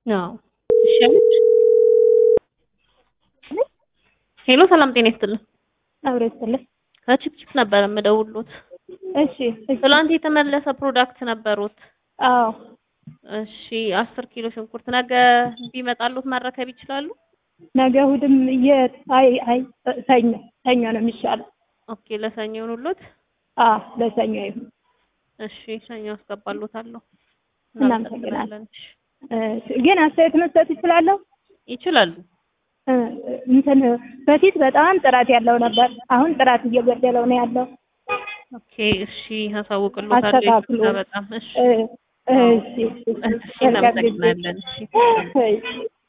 አዎ እሺ አለች። ሄሎ ሰላም ጤና ይስጥልን። አብሮ ይስጥልኝ። ከቺፕቺፕ ነበር የምደውሉት። እሺ እሺ። ትላንት የተመለሰ ፕሮዳክት ነበሩት። አዎ እሺ አስር ኪሎ ሽንኩርት ነገ ቢመጣሉት መረከብ ይችላሉ? ነገ እሑድም የት አይ አይ ሰኞ ሰኞ ነው የሚሻለው። ኦኬ ለሰኞ ይሁንልዎት። አዎ ለሰኞ ይሁን። እሺ ሰኞ አስገባሎታለሁ። እናመሰግናለን። እሺ፣ ግን አስተያየት መስጠት ይችላለሁ? ይችላሉ። እ እንትን በፊት በጣም ጥራት ያለው ነበር። አሁን ጥራት እየጎደለው ነው ያለው። ኦኬ እሺ አሳውቅሎታለሁ። አስተካክሉ። ይቅርታ በጣም እሺ እ እሺ እሺ። እሺ እናመሰግናለን። እሺ እሺ